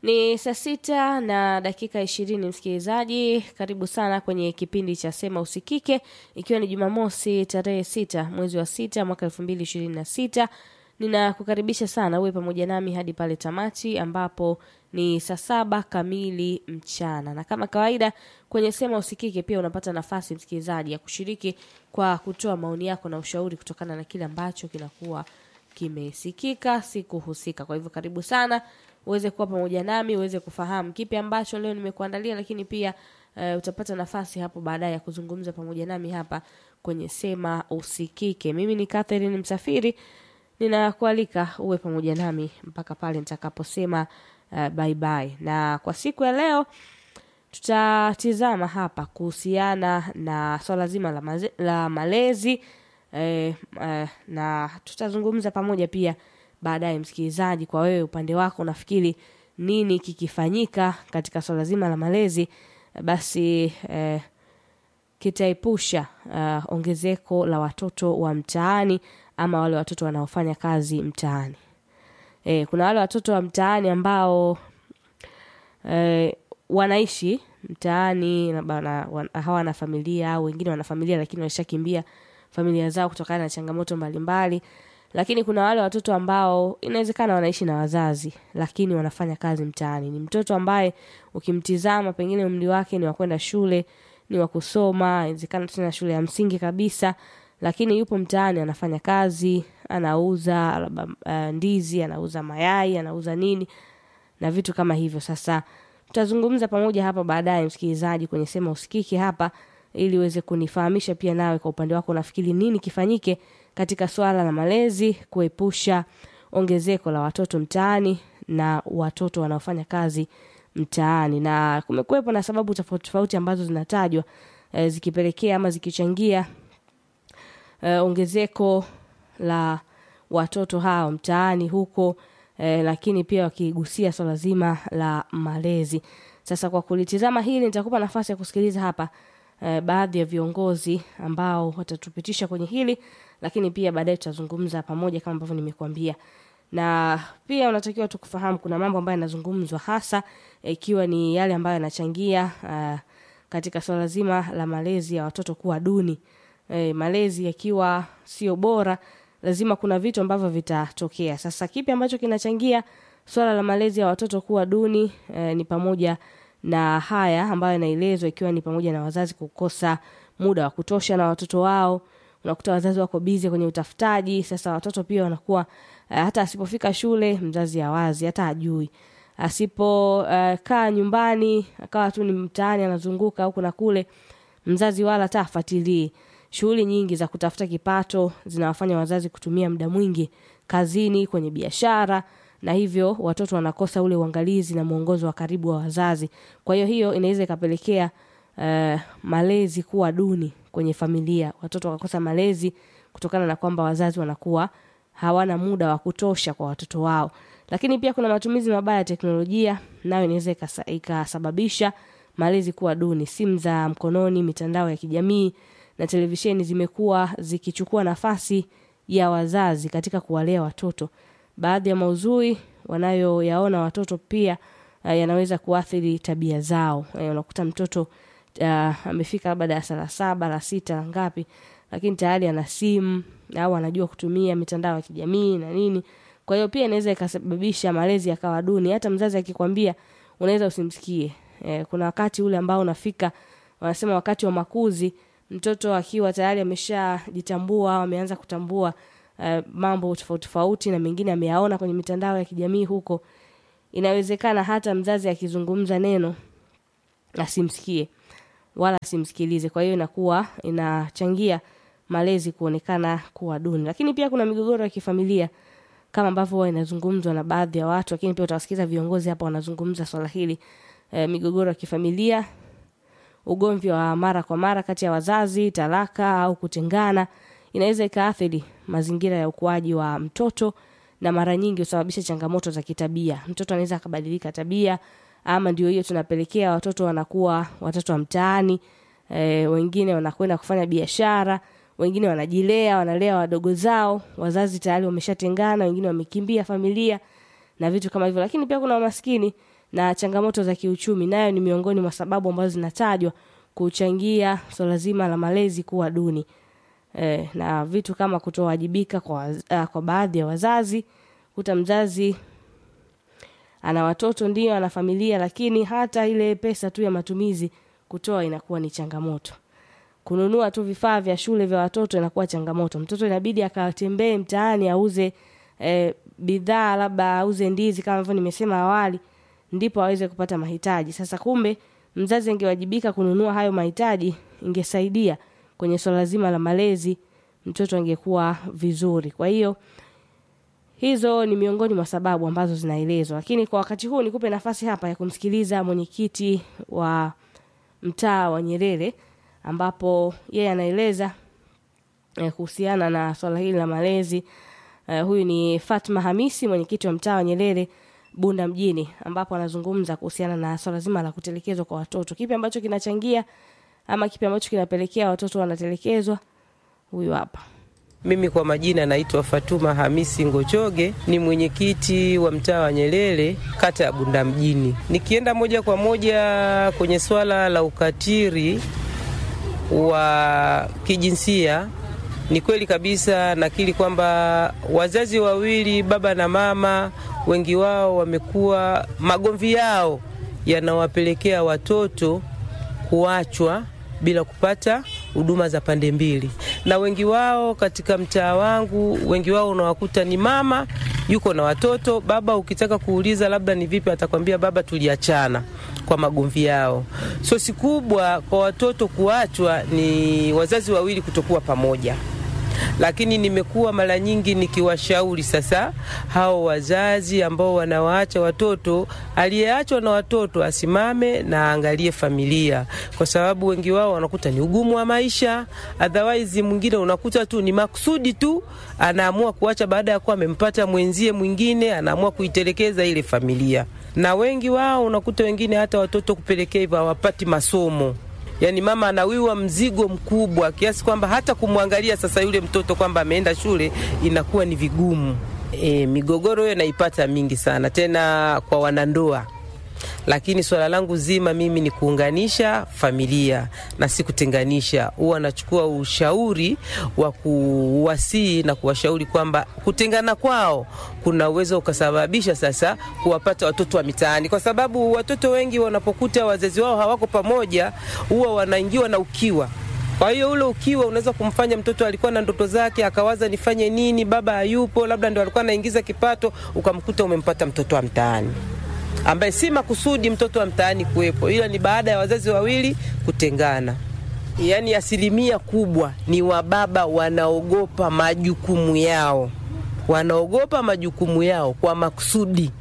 Ni saa sita na dakika ishirini msikilizaji, karibu sana kwenye kipindi cha Sema Usikike, ikiwa ni Jumamosi tarehe sita mwezi wa sita mwaka elfu mbili ishirini na sita. Ninakukaribisha sana uwe pamoja nami hadi pale tamati ambapo ni saa saba kamili mchana, na kama kawaida kwenye Sema Usikike pia unapata nafasi msikilizaji ya kushiriki kwa kutoa maoni yako na ushauri kutokana na kile ambacho kinakuwa kimesikika siku husika. Kwa hivyo karibu sana uweze kuwa pamoja nami uweze kufahamu kipi ambacho leo nimekuandalia, lakini pia uh, utapata nafasi hapo baadaye ya kuzungumza pamoja nami hapa kwenye Sema Usikike. Mimi ni Catherine Msafiri, ninakualika uwe pamoja nami mpaka pale nitakaposema uh, bye bye. Na kwa siku ya leo tutatizama hapa kuhusiana na swala zima la, maze, la malezi eh, eh, na tutazungumza pamoja pia baadaye msikilizaji, kwa wewe upande wako unafikiri nini kikifanyika katika swala zima la malezi basi eh, kitaepusha uh, ongezeko la watoto wa mtaani ama wale watoto wanaofanya kazi mtaani. Eh, kuna wale watoto wa mtaani ambao eh, wanaishi mtaani hawana familia au wengine wana familia lakini walishakimbia familia zao kutokana na changamoto mbalimbali mbali. Lakini kuna wale watoto ambao inawezekana wanaishi na wazazi lakini wanafanya kazi mtaani. Ni mtoto ambaye ukimtizama pengine umri wake ni wa kwenda shule, ni wa kusoma, inawezekana tena shule ya msingi kabisa, lakini yupo mtaani anafanya kazi, anauza uh, ndizi, anauza mayai, anauza nini na vitu kama hivyo. Sasa tutazungumza pamoja hapa baadaye, msikilizaji, kwenye Sema Usikike hapa ili uweze kunifahamisha pia nawe kwa upande wako unafikiri nini kifanyike katika swala la malezi kuepusha ongezeko la watoto mtaani na watoto wanaofanya kazi mtaani. Na kumekuwepo na sababu tofauti tofauti ambazo zinatajwa e, zikipelekea ama zikichangia e, ongezeko la watoto hao mtaani huko e, lakini pia wakigusia swala zima la malezi. Sasa kwa kulitizama hili nitakupa nafasi ya kusikiliza hapa eh, baadhi ya viongozi ambao watatupitisha kwenye hili, lakini pia baadaye tutazungumza pamoja kama ambavyo nimekuambia. Na pia unatakiwa tu kufahamu kuna mambo ambayo yanazungumzwa hasa ikiwa eh, ni yale ambayo yanachangia uh, katika swala zima la malezi ya watoto kuwa duni. Eh, malezi yakiwa sio bora, lazima kuna vitu ambavyo vitatokea. Sasa kipi ambacho kinachangia swala la malezi ya watoto kuwa duni? Eh, ni pamoja na haya ambayo yanaelezwa ikiwa ni pamoja na wazazi kukosa muda wa kutosha na watoto wao. Unakuta wazazi wako bizi kwenye utafutaji. Sasa watoto pia wanakuwa uh, hata asipofika shule mzazi hawazi hata ajui, asipokaa uh, nyumbani akawa tu ni mtaani anazunguka huku na kule, mzazi wala hata afuatilii. Shughuli nyingi za kutafuta kipato zinawafanya wazazi kutumia muda mwingi kazini, kwenye biashara na hivyo watoto wanakosa ule uangalizi na mwongozo wa karibu wa wazazi. Kwa hiyo hiyo inaweza ikapelekea uh, malezi kuwa duni kwenye familia, watoto wakakosa malezi kutokana na kwamba wazazi wanakuwa hawana muda wa kutosha kwa watoto wao. Lakini pia kuna matumizi mabaya ya teknolojia, nayo inaweza ikasababisha malezi kuwa duni. Simu za mkononi, mitandao ya kijamii na televisheni zimekuwa zikichukua nafasi ya wazazi katika kuwalea watoto. Baadhi ya maudhui wanayoyaona watoto pia uh, yanaweza kuathiri tabia zao. Uh, unakuta mtoto uh, amefika labda darasa la saba la sita la ngapi, lakini tayari ana simu au anajua kutumia mitandao ya kijamii na nini. Kwa hiyo pia inaweza ikasababisha malezi yakawa duni. Hata mzazi akikwambia unaweza usimsikie. Uh, kuna wakati ule ambao unafika, wanasema wakati wa makuzi, mtoto akiwa tayari ameshajitambua au ameanza kutambua Uh, mambo tofauti tofauti na mengine ameyaona kwenye mitandao ya kijamii huko, inawezekana hata mzazi akizungumza neno asimsikie wala asimsikilize. Kwa hiyo inakuwa inachangia malezi kuonekana kuwa duni. Lakini pia kuna migogoro ya kifamilia kama ambavyo huwa inazungumzwa na baadhi ya watu, lakini pia utawasikiza viongozi hapa wanazungumza swala hili. Uh, migogoro ya kifamilia, ugomvi wa mara kwa mara kati ya wazazi, talaka au kutengana inaweza ikaathiri mazingira ya ukuaji wa mtoto na mara nyingi husababisha changamoto za kitabia. Mtoto anaweza akabadilika tabia, ama ndio hiyo tunapelekea watoto wanakuwa watoto wa mtaani. E, wengine wanakwenda kufanya biashara, wengine wanajilea, wanalea wadogo zao, wazazi tayari wameshatengana, wengine wamekimbia familia na vitu kama hivyo. Lakini pia kuna maskini na changamoto za kiuchumi nayo ni miongoni mwa sababu ambazo zinatajwa kuchangia swala zima la malezi kuwa duni e, na vitu kama kutowajibika kwa, uh, kwa baadhi ya wazazi kuta mzazi ana watoto ndio ana familia lakini hata ile pesa tu ya matumizi kutoa inakuwa ni changamoto kununua tu vifaa vya shule vya watoto inakuwa changamoto mtoto inabidi akatembee mtaani auze e, bidhaa labda auze ndizi kama hivyo nimesema awali ndipo aweze kupata mahitaji sasa kumbe mzazi angewajibika kununua hayo mahitaji ingesaidia kwenye swala zima la malezi mtoto angekuwa vizuri kwa hiyo hizo ni miongoni mwa sababu ambazo zinaelezwa lakini kwa wakati huu nikupe nafasi hapa ya kumsikiliza mwenyekiti wa mtaa wa nyerere ambapo yeye anaeleza eh, kuhusiana na swala hili la malezi eh, huyu ni fatma hamisi mwenyekiti wa mtaa wa nyerere bunda mjini ambapo anazungumza kuhusiana na swala zima la kutelekezwa kwa watoto kipi ambacho kinachangia ama kipi ambacho kinapelekea watoto wanatelekezwa huyu hapa Mimi kwa majina naitwa Fatuma Hamisi Ngochoge, ni mwenyekiti wa mtaa wa Nyerere, kata ya Bunda mjini. Nikienda moja kwa moja kwenye swala la ukatili wa kijinsia, ni kweli kabisa nakiri kwamba wazazi wawili, baba na mama, wengi wao wamekuwa, magomvi yao yanawapelekea watoto kuachwa bila kupata huduma za pande mbili, na wengi wao katika mtaa wangu, wengi wao unawakuta ni mama yuko na watoto, baba ukitaka kuuliza labda ni vipi, atakwambia baba, tuliachana kwa magomvi yao. Sosi kubwa kwa watoto kuachwa ni wazazi wawili kutokuwa pamoja lakini nimekuwa mara nyingi nikiwashauri sasa hao wazazi ambao wanawaacha watoto, aliyeachwa na watoto asimame na aangalie familia, kwa sababu wengi wao wanakuta ni ugumu wa maisha. Otherwise mwingine unakuta tu ni makusudi tu, anaamua kuacha baada ya kuwa amempata mwenzie mwingine, anaamua kuitelekeza ile familia, na wengi wao unakuta wengine hata watoto kupelekea hivyo hawapati masomo yaani mama anawiwa mzigo mkubwa kiasi kwamba hata kumwangalia sasa yule mtoto kwamba ameenda shule inakuwa ni vigumu. E, migogoro hiyo naipata mingi sana tena kwa wanandoa, lakini swala langu zima mimi ni kuunganisha familia na si kutenganisha. Huwa nachukua ushauri wa kuwasii na kuwashauri kwamba kutengana kwao kuna uwezo ukasababisha sasa kuwapata watoto wa mitaani, kwa sababu watoto wengi wanapokuta wazazi wao hawako pamoja, huwa wanaingiwa na ukiwa kwa hiyo ule ukiwa unaweza kumfanya mtoto alikuwa na ndoto zake akawaza nifanye nini, baba hayupo, labda ndo alikuwa anaingiza kipato, ukamkuta umempata mtoto wa mtaani ambaye si makusudi mtoto wa mtaani kuwepo, ila ni baada ya wazazi wawili kutengana. Yaani asilimia kubwa ni wababa wanaogopa majukumu yao, wanaogopa majukumu yao kwa makusudi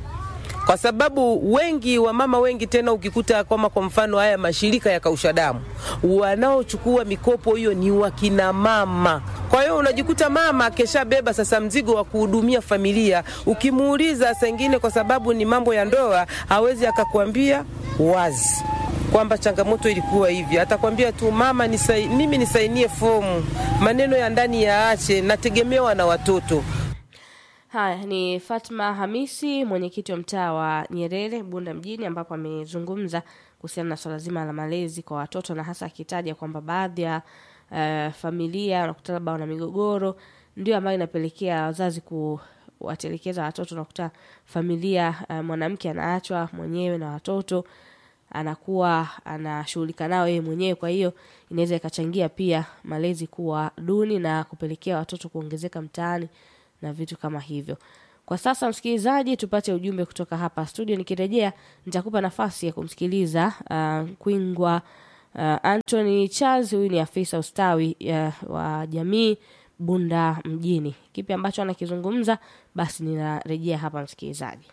kwa sababu wengi wa mama wengi tena, ukikuta kama kwa mfano haya mashirika ya kausha damu, wanaochukua mikopo hiyo ni wakina mama. Kwa hiyo unajikuta mama akeshabeba sasa mzigo wa kuhudumia familia. Ukimuuliza saa ingine, kwa sababu ni mambo ya ndoa, hawezi akakwambia wazi kwamba changamoto ilikuwa hivi. Atakwambia tu mama, nisai, mimi nisainie fomu, maneno ya ndani yaache, nategemewa na watoto. Haya ni Fatma Hamisi, mwenyekiti wa mtaa wa Nyerere Bunda mjini, ambapo amezungumza kuhusiana na swala zima la malezi kwa watoto, na hasa akitaja kwamba baadhi ya uh, familia wanakuta labda wana migogoro, ndio ambayo inapelekea wazazi kuwatelekeza watoto. Nakuta familia uh, mwanamke anaachwa mwenyewe na watoto anakuwa anashughulika nao yeye mwenyewe. Kwa hiyo inaweza ikachangia pia malezi kuwa duni na kupelekea watoto kuongezeka mtaani na vitu kama hivyo. Kwa sasa, msikilizaji, tupate ujumbe kutoka hapa studio. Nikirejea nitakupa nafasi ya kumsikiliza uh, Kwingwa uh, Anthony Charles. Huyu ni afisa ustawi uh, wa jamii Bunda mjini. Kipi ambacho anakizungumza? Basi ninarejea hapa, msikilizaji.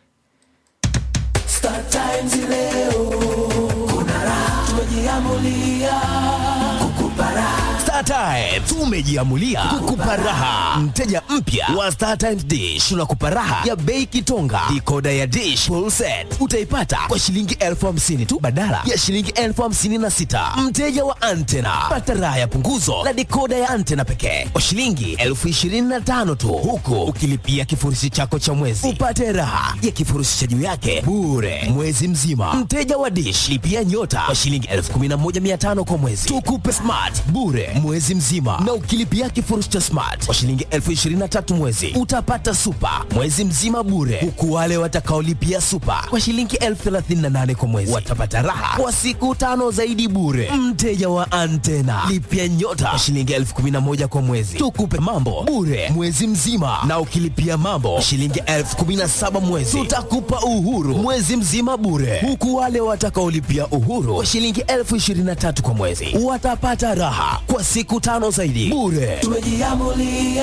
Star Times leo kuna raha, tumejiamulia kukupa raha. Star Times tumejiamulia kukupa raha. Mteja mpya wa Star Times Dish tunakupa raha ya bei kitonga. Dikoda ya Dish full set utaipata kwa shilingi elfu hamsini tu badala ya shilingi elfu hamsini na sita. Mteja wa antena pata raha ya punguzo la dikoda ya antena pekee kwa shilingi elfu ishirini na tano tu, huku ukilipia kifurushi chako cha mwezi upate raha ya kifurushi cha juu yake bure mwezi mzima. Mteja wa Dish lipia nyota kwa shilingi elfu kumi na moja mia tano kwa mwezi, tukupe smart bure mwezi mzima, na ukilipia kifurushi cha smart kwa shilingi elfu ishirini na tatu mwezi utapata super mwezi mzima bure, huku wale watakaolipia super kwa shilingi elfu thelathini na nane kwa mwezi watapata raha kwa siku tano zaidi bure. Mteja wa antena lipia nyota kwa shilingi elfu kumi na moja kwa mwezi, tukupe mambo bure mwezi mzima, na ukilipia mambo kwa shilingi elfu kumi na saba mwezi tutakupa uhuru mwezi mzima bure, huku wale watakaolipia uhuru kwa shilingi elfu ishirini na tatu kwa mwezi watapata raha kwa siku tano zaidi bure. tumejiamulia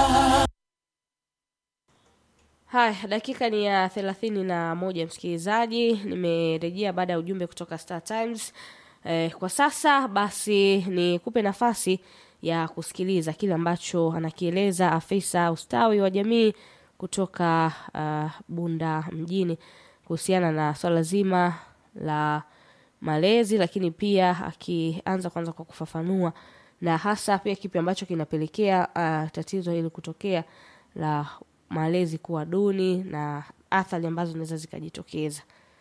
Haya, dakika ni ya thelathini na moja msikilizaji, nimerejea baada ya ujumbe kutoka Star Times. Eh, kwa sasa basi ni kupe nafasi ya kusikiliza kile ambacho anakieleza afisa ustawi wa jamii kutoka uh, Bunda mjini kuhusiana na swala zima la malezi, lakini pia akianza kwanza kwa kufafanua na hasa pia kipi ambacho kinapelekea uh, tatizo hili kutokea la malezi kuwa duni na athari ambazo zinaweza zikajitokeza.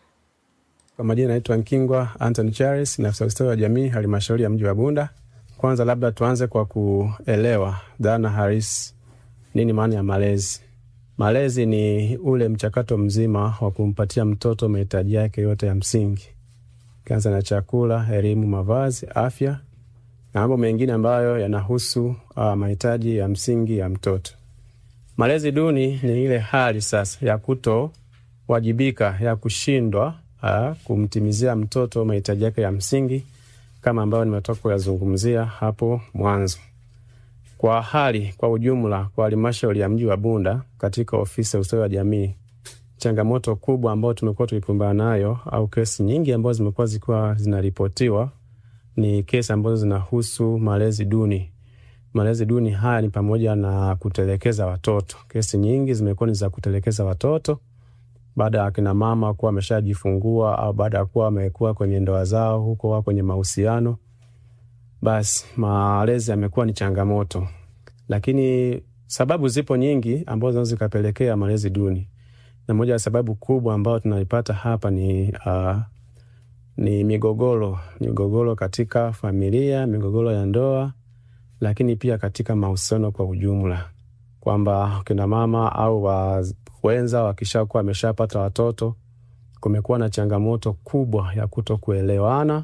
Kwa majina naitwa Nkingwa Anthony Charles, ni afisa ustawi wa jamii halmashauri ya mji wa Bunda. Kwanza labda tuanze kwa kuelewa dhana halisi, nini maana ya malezi. Malezi ni ule mchakato mzima wa kumpatia mtoto mahitaji yake yote ya msingi, kianza na chakula, elimu, mavazi, afya na mambo mengine ambayo yanahusu uh, mahitaji ya msingi ya mtoto. Malezi duni ni ile hali sasa ya kutowajibika, ya kushindwa uh, kumtimizia mtoto mahitaji yake ya msingi kama ambayo nimetoka kuyazungumzia hapo mwanzo. Kwa hali kwa ujumla, kwa halmashauri ya mji wa Bunda, katika ofisi ya ustawi wa jamii, changamoto kubwa ambayo tumekuwa tukikumbana nayo au kesi nyingi ambazo zimekuwa zikiwa zinaripotiwa ni kesi ambazo zinahusu malezi duni. Malezi duni haya ni pamoja na kutelekeza watoto. Kesi nyingi zimekuwa ni za kutelekeza watoto baada ya akina mama kuwa wameshajifungua au baada ya kuwa wamekuwa kwenye ndoa zao huko wao kwenye mahusiano, basi malezi yamekuwa ni changamoto, lakini sababu zipo nyingi ambazo zinaweza zikapelekea malezi duni, na moja ya sababu kubwa ambayo tunaipata hapa ni uh, ni migogoro, migogoro katika familia, migogoro ya ndoa, lakini pia katika mahusiano kwa ujumla, kwamba kina mama au wa wenza wakishakuwa wameshapata watoto, kumekuwa na changamoto kubwa ya kuto kuelewana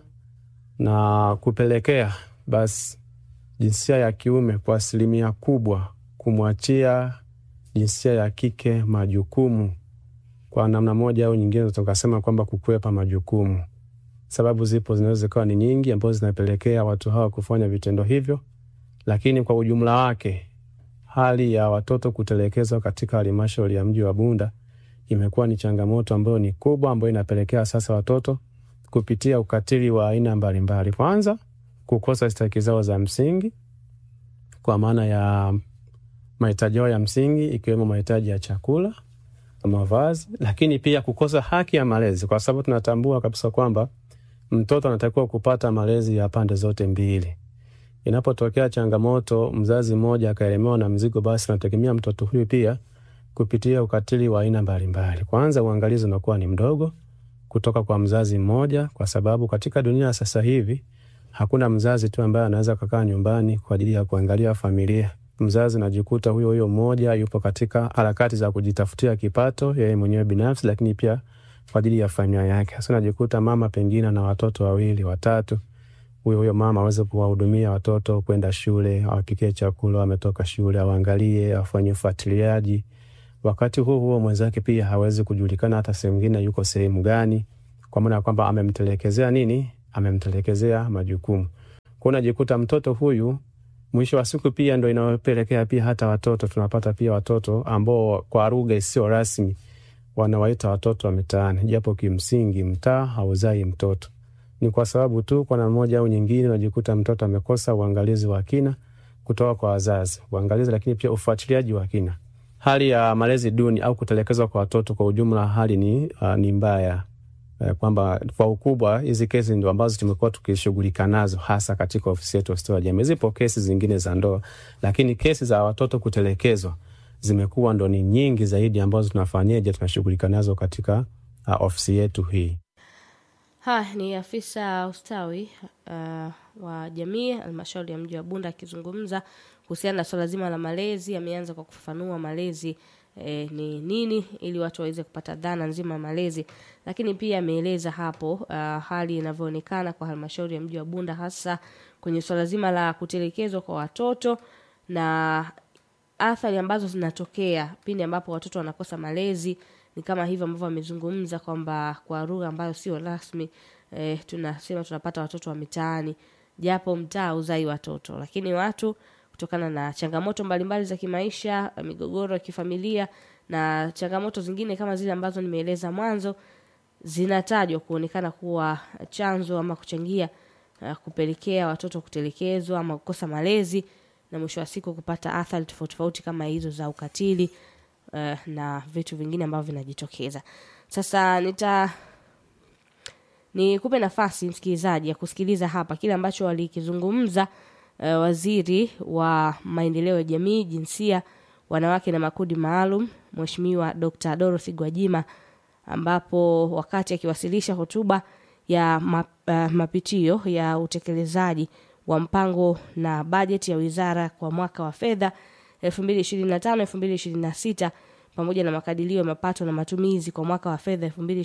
na kupelekea basi jinsia ya kiume kwa asilimia kubwa kumwachia jinsia ya kike majukumu kwa namna moja au nyingine, tukasema kwamba kukwepa majukumu. Sababu zipo zinaweza zikawa ni nyingi ambazo zinapelekea watu hawa kufanya vitendo hivyo, lakini kwa ujumla wake hali ya watoto kutelekezwa katika halmashauri ya mji wa Bunda imekuwa ni changamoto ambayo ni kubwa, ambayo inapelekea sasa watoto kupitia ukatili wa aina mbalimbali. Kwanza, kukosa stahiki zao za msingi, kwa maana ya mahitaji yao ya msingi ikiwemo mahitaji ya chakula, mavazi, lakini pia kukosa haki ya malezi, kwa sababu tunatambua kabisa kwamba mtoto anatakiwa kupata malezi ya pande zote mbili. Inapotokea changamoto, mzazi mmoja akaelemewa na mzigo, basi nategemea mtoto huyu pia kupitia ukatili wa aina mbalimbali. Kwanza, uangalizi unakuwa ni mdogo kutoka kwa mzazi mmoja, kwa sababu katika dunia ya sasa hivi hakuna mzazi tu ambaye anaweza kukaa nyumbani kwa ajili ya kuangalia familia. Mzazi najikuta huyo huyo mmoja yupo katika harakati za kujitafutia kipato yeye mwenyewe binafsi, lakini pia kwa ajili ya familia yake. Sasa najikuta mama pengine na watoto wawili watatu, huyo huyo mama aweze kuwahudumia watoto kwenda shule, awapikie chakula wametoka shule, awaangalie, afanye ufuatiliaji. Wakati huo huo mwenzake pia hawezi kujulikana hata sehemu ingine yuko sehemu gani, kwa maana ya kwamba amemtelekezea nini, amemtelekezea majukumu. Kwa unajikuta mtoto huyu mwisho wa siku pia ndo inayopelekea pia hata watoto tunapata pia watoto ambao kwa lugha isiyo rasmi wanawaita watoto wa mitaani, japo kimsingi mtaa hauzai mtoto. Ni kwa sababu tu kwa namna moja au nyingine unajikuta mtoto amekosa uangalizi wa kina kutoka kwa wazazi, uangalizi, lakini pia ufuatiliaji wa kina. Hali ya malezi duni au kutelekezwa kwa watoto kwa ujumla, hali ni, uh, ni mbaya eh, kwamba kwa ukubwa hizi kesi ndio ambazo tumekuwa tukishughulika nazo hasa katika ofisi yetu ya ustawi wa jamii. Zipo kesi zingine za ndoa, lakini kesi za watoto kutelekezwa zimekuwa ndo ni nyingi zaidi ambazo tunafanyeje, tunashughulika nazo katika uh, ofisi yetu hii. Ha, ni afisa ustawi uh, wa jamii halmashauri ya mji wa Bunda akizungumza kuhusiana na swala zima la malezi. Ameanza kwa kufafanua malezi eh, ni nini ili watu waweze kupata dhana nzima ya malezi, lakini pia ameeleza hapo uh, hali inavyoonekana kwa halmashauri ya mji wa Bunda hasa kwenye swala zima la kutelekezwa kwa watoto na athari ambazo zinatokea pindi ambapo watoto wanakosa malezi ni kama hivyo ambavyo amezungumza kwamba kwa lugha ambayo sio rasmi eh, tunasema tunapata watoto wa mitaani japo mtaa uzai watoto lakini watu kutokana na changamoto mbalimbali za kimaisha migogoro ya kifamilia na changamoto zingine kama zile ambazo nimeeleza mwanzo zinatajwa kuonekana kuwa chanzo ama kuchangia uh, kupelekea watoto kutelekezwa ama kukosa malezi na mwisho wa siku kupata athari tofauti tofauti kama hizo za ukatili uh, na vitu vingine ambavyo vinajitokeza sasa nita nikupe nafasi msikilizaji ya kusikiliza hapa kile ambacho walikizungumza uh, waziri wa maendeleo ya jamii jinsia wanawake na makundi maalum mheshimiwa dr dorothy gwajima ambapo wakati akiwasilisha hotuba ya map, uh, mapitio ya utekelezaji wa mpango na bajeti ya wizara kwa mwaka wa fedha 2025-2026 pamoja na makadirio ya mapato na matumizi kwa mwaka wa fedha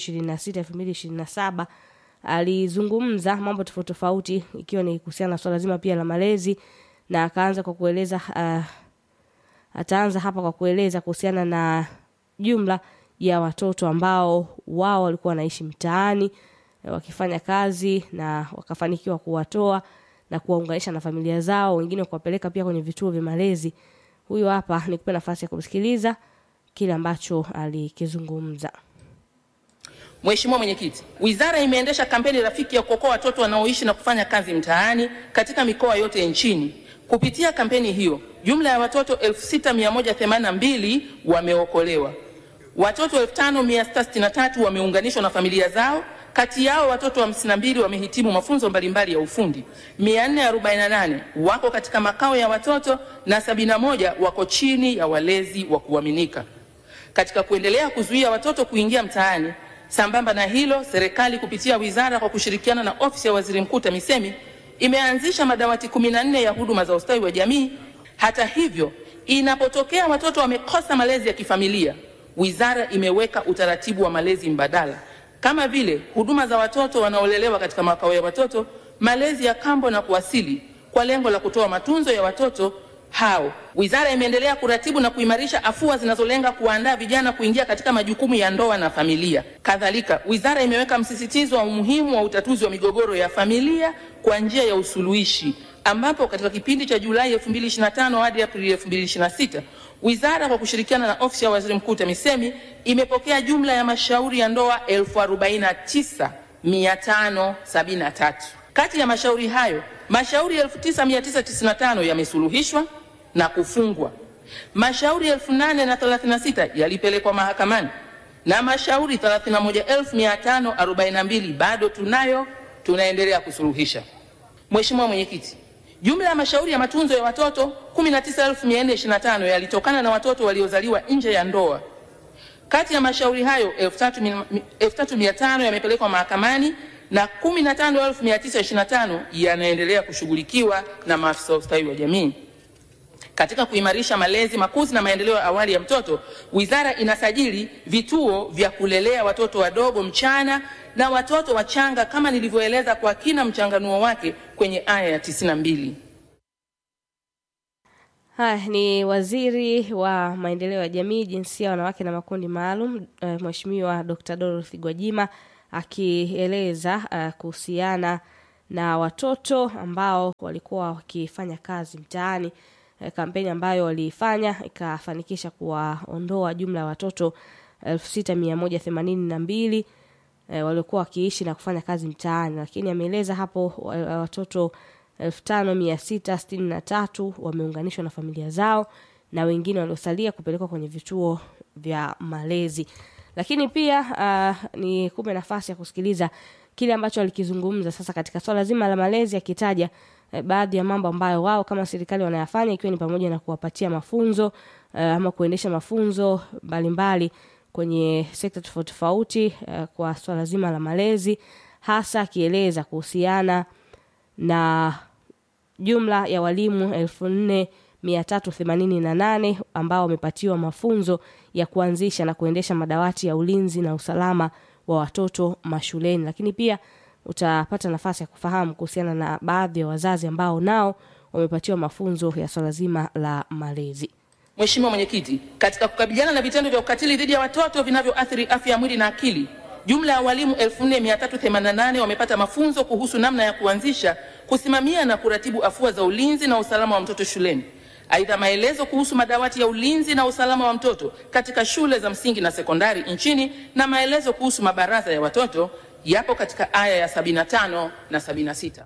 2026-2027 alizungumza mambo tofauti tofauti ikiwa ni kuhusiana na swala zima pia la malezi na akaanza kwa kueleza uh, ataanza hapa kwa kueleza kuhusiana na jumla ya watoto ambao wao walikuwa wanaishi mtaani eh, wakifanya kazi na wakafanikiwa kuwatoa na kuwaunganisha na familia zao wengine kuwapeleka pia kwenye vituo vya malezi huyo hapa nikupe nafasi ya kumsikiliza kile ambacho alikizungumza Mheshimiwa Mwenyekiti, wizara imeendesha kampeni rafiki ya kuokoa watoto wanaoishi na kufanya kazi mtaani katika mikoa yote nchini. Kupitia kampeni hiyo, jumla ya watoto 6182 wameokolewa. Watoto 5663 wameunganishwa na familia zao. Kati yao watoto 52 wamehitimu mafunzo mbalimbali ya ufundi. 448 wako katika makao ya watoto na 71 wako chini ya walezi wa kuaminika. Katika kuendelea kuzuia watoto kuingia mtaani, Sambamba na hilo, serikali kupitia wizara kwa kushirikiana na ofisi ya waziri mkuu TAMISEMI imeanzisha madawati 14 ya huduma za ustawi wa jamii. Hata hivyo, inapotokea watoto wamekosa malezi ya kifamilia, wizara imeweka utaratibu wa malezi mbadala kama vile huduma za watoto wanaolelewa katika makao ya watoto, malezi ya kambo na kuasili kwa lengo la kutoa matunzo ya watoto hao. Wizara imeendelea kuratibu na kuimarisha afua zinazolenga kuwaandaa vijana kuingia katika majukumu ya ndoa na familia. Kadhalika, wizara imeweka msisitizo wa umuhimu wa utatuzi wa migogoro ya familia kwa njia ya usuluhishi, ambapo katika kipindi cha Julai 2025 hadi Aprili 2026 wizara kwa kushirikiana na ofisi ya waziri mkuu TAMISEMI imepokea jumla ya mashauri ya ndoa 49573. Kati ya mashauri hayo mashauri 9995 yamesuluhishwa na kufungwa. Mashauri 8036 yalipelekwa mahakamani na mashauri 31542 bado tunayo, tunaendelea kusuluhisha. Mheshimiwa Mwenyekiti, jumla ya mashauri ya matunzo ya watoto 19425 yalitokana na watoto waliozaliwa nje ya ndoa. Kati ya mashauri hayo 3500 yamepelekwa mahakamani na 15925 yanaendelea kushughulikiwa na maafisa wa ustawi wa jamii. Katika kuimarisha malezi, makuzi na maendeleo ya awali ya mtoto, wizara inasajili vituo vya kulelea watoto wadogo mchana na watoto wachanga kama nilivyoeleza kwa kina mchanganuo wake kwenye aya ya 92. Haya ni waziri wa maendeleo ya jamii, jinsia, wanawake na makundi maalum, uh, Mheshimiwa Dr. Dorothy Gwajima akieleza uh, kuhusiana na watoto ambao walikuwa wakifanya kazi mtaani uh, kampeni ambayo waliifanya ikafanikisha kuwaondoa jumla ya watoto elfu sita mia moja themanini na mbili uh, waliokuwa wakiishi na kufanya kazi mtaani, lakini ameeleza hapo uh, watoto 5663 wameunganishwa na familia zao na wengine waliosalia kupelekwa kwenye vituo vya malezi lakini pia uh, ni kupe nafasi ya kusikiliza kile ambacho alikizungumza sasa katika swala zima la malezi akitaja eh, baadhi ya mambo ambayo wao kama serikali wanayafanya ikiwa ni pamoja na kuwapatia mafunzo uh, ama kuendesha mafunzo mbalimbali kwenye sekta tofauti tofauti uh, kwa swala zima la malezi hasa akieleza kuhusiana na jumla ya walimu elfu nne mia tatu themanini na nane ambao wamepatiwa mafunzo ya kuanzisha na kuendesha madawati ya ulinzi na usalama wa watoto mashuleni lakini pia utapata nafasi ya kufahamu kuhusiana na baadhi ya wazazi ambao nao wamepatiwa mafunzo ya swala zima la malezi Mheshimiwa Mwenyekiti, katika kukabiliana na vitendo vya ukatili dhidi ya watoto vinavyoathiri afya ya mwili na akili, jumla ya walimu 4388 wamepata mafunzo kuhusu namna ya kuanzisha, kusimamia na kuratibu afua za ulinzi na usalama wa mtoto shuleni. Aidha, maelezo kuhusu madawati ya ulinzi na usalama wa mtoto katika shule za msingi na sekondari nchini na maelezo kuhusu mabaraza ya watoto yapo katika aya ya 75 na 76.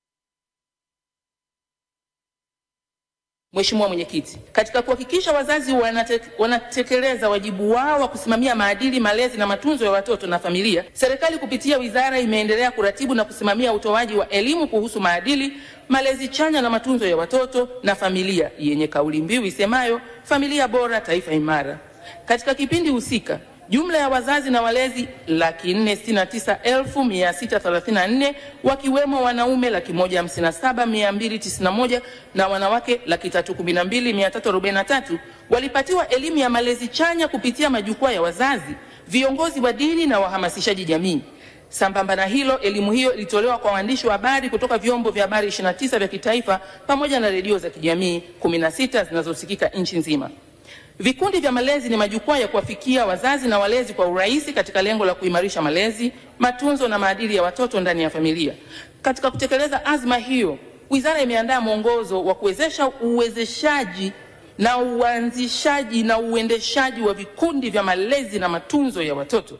Mheshimiwa Mwenyekiti, katika kuhakikisha wazazi wanate, wanatekeleza wajibu wao wa kusimamia maadili, malezi na matunzo ya watoto na familia, serikali kupitia wizara imeendelea kuratibu na kusimamia utoaji wa elimu kuhusu maadili, malezi chanya na matunzo ya watoto na familia yenye kauli mbiu isemayo familia bora, taifa imara. Katika kipindi husika jumla ya wazazi na walezi laki nne sitini na tisa elfu mia sita thelathini na nne wakiwemo wanaume laki moja hamsini na saba mia mbili tisini na moja na wanawake laki tatu kumi na mbili mia tatu arobaini na tatu walipatiwa elimu ya malezi chanya kupitia majukwaa ya wazazi, viongozi wa dini na wahamasishaji jamii. Sambamba na hilo, elimu hiyo ilitolewa kwa waandishi wa habari kutoka vyombo vya habari 29 vya kitaifa pamoja na redio za kijamii 16 zinazosikika nchi nzima. Vikundi vya malezi ni majukwaa ya kuwafikia wazazi na walezi kwa urahisi katika lengo la kuimarisha malezi, matunzo na maadili ya watoto ndani ya familia. Katika kutekeleza azma hiyo, wizara imeandaa mwongozo wa kuwezesha uwezeshaji na uanzishaji na uendeshaji wa vikundi vya malezi na matunzo ya watoto.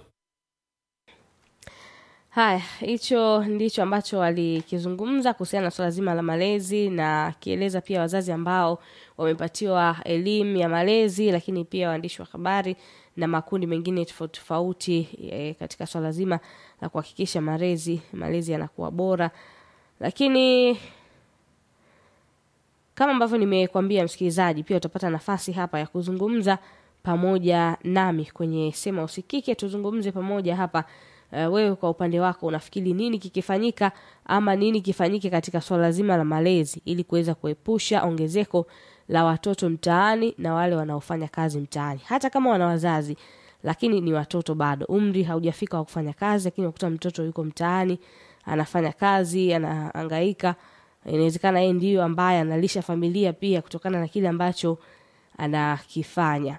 haya hicho ndicho ambacho walikizungumza kuhusiana na swala zima la malezi na akieleza pia wazazi ambao wamepatiwa elimu ya malezi lakini pia waandishi wa habari na makundi mengine tofauti tofauti e, katika swala zima la kuhakikisha malezi malezi yanakuwa bora lakini kama ambavyo nimekwambia msikilizaji pia utapata nafasi hapa ya kuzungumza pamoja nami kwenye sema usikike tuzungumze pamoja hapa uh, wewe kwa upande wako unafikiri nini kikifanyika ama nini kifanyike katika swala zima la malezi ili kuweza kuepusha ongezeko la watoto mtaani na wale wanaofanya kazi mtaani hata kama wana wazazi lakini ni watoto bado umri haujafika wa kufanya kazi lakini unakuta mtoto yuko mtaani anafanya kazi anahangaika inawezekana yeye ndiyo ambaye analisha familia pia kutokana na kile ambacho anakifanya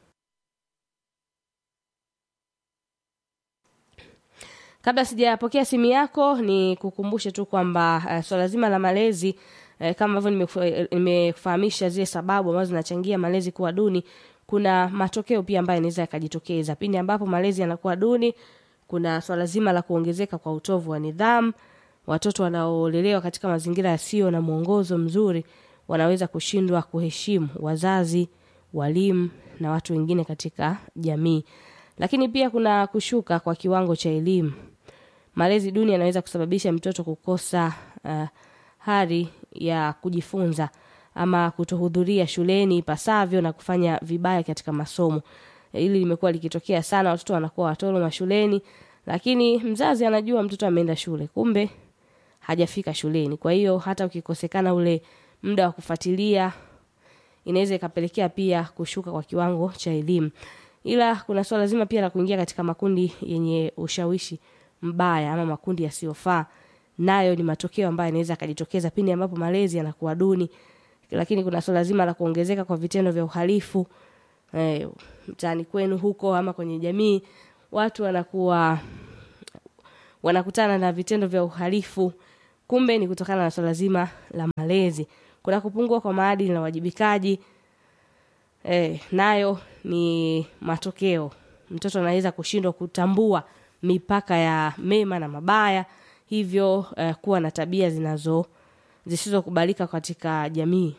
kabla sijapokea simu yako ni kukumbushe tu kwamba uh, swala zima la malezi uh, kama ambavyo nimekufa- nimekufahamisha zile sababu ambazo zinachangia malezi kuwa duni kuna matokeo pia ambayo yanaweza yakajitokeza pindi ambapo malezi yanakuwa duni kuna swala zima la kuongezeka kwa utovu wa nidhamu watoto wanaolelewa katika mazingira yasiyo na mwongozo mzuri wanaweza kushindwa kuheshimu wazazi walimu na watu wengine katika jamii lakini pia kuna kushuka kwa kiwango cha elimu malezi duni yanaweza kusababisha mtoto kukosa uh, hari ya kujifunza ama kutohudhuria shuleni ipasavyo na kufanya vibaya katika masomo hili limekuwa likitokea sana watoto wanakuwa watoro mashuleni lakini mzazi anajua mtoto ameenda shule kumbe hajafika shuleni kwa hiyo hata ukikosekana ule muda wa kufuatilia inaweza ikapelekea pia kushuka kwa kiwango cha elimu ila kuna swala zima pia la kuingia katika makundi yenye ushawishi mbaya ama makundi yasiyofaa nayo ni matokeo ambayo yanaweza akajitokeza pindi ambapo malezi yanakuwa duni lakini kuna swala zima la kuongezeka kwa vitendo vya uhalifu eh, mtaani kwenu huko ama kwenye jamii watu wanakuwa wanakutana na vitendo vya uhalifu kumbe ni kutokana na swala zima la malezi kuna kupungua kwa maadili na uwajibikaji eh, nayo ni matokeo mtoto anaweza kushindwa kutambua mipaka ya mema na mabaya hivyo eh, kuwa na tabia zinazo zisizokubalika katika jamii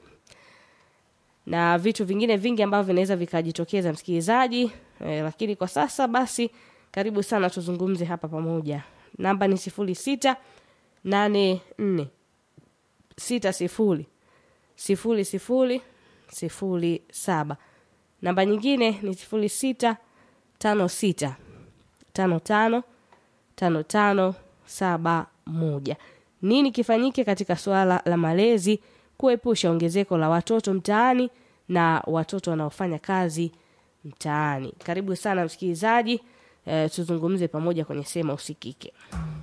na vitu vingine vingi ambavyo vinaweza vikajitokeza msikilizaji e, lakini kwa sasa basi karibu sana tuzungumze hapa pamoja namba ni sifuri sita nane nne sita sifuri sifuri sifuri sifuri saba namba nyingine ni sifuri sita tano sita tano tano tano tano saba moja nini kifanyike katika suala la malezi kuepusha ongezeko la watoto mtaani na watoto wanaofanya kazi mtaani karibu sana msikilizaji e, tuzungumze pamoja kwenye sema usikike